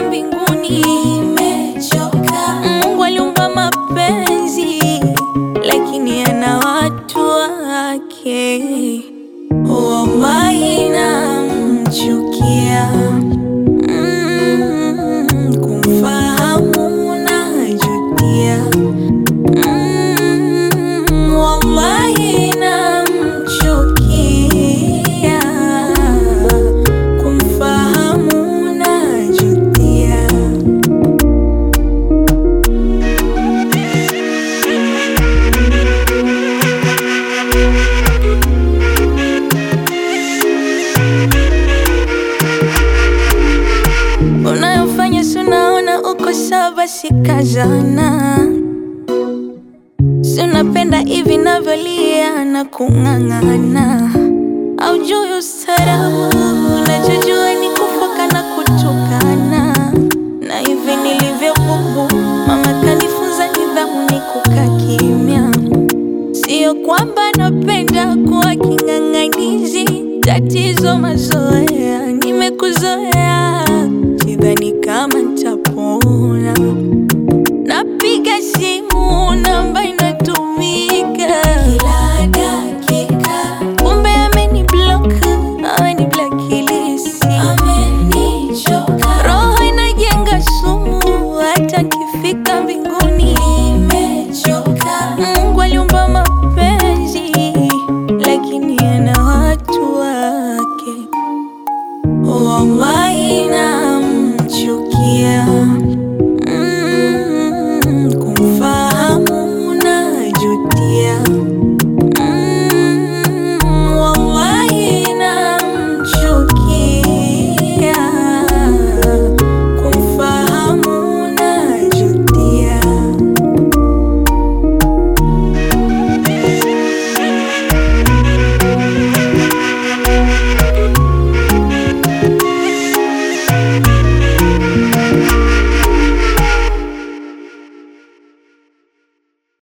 mbinguni. Nimechoka. Mungu aliumba mapenzi, lakini ana watu wake. Wallahi namchukia. Mm, kumfahamu najutia. Mm, wallahi namchukia. Kumfahamu najutia. Unayofanya si unaona uko sawa, basi kazana. Si unapenda hivi navyolia na kung'ang'ana, aujui ustarabu. Unachojua ni kufoka na kutukana, na hivi nilivyo bubu, mama kanifunza nidhamu ni kukaa kimya. Sio kwamba napenda kuwa king'ang'anizi, tatizo mazoea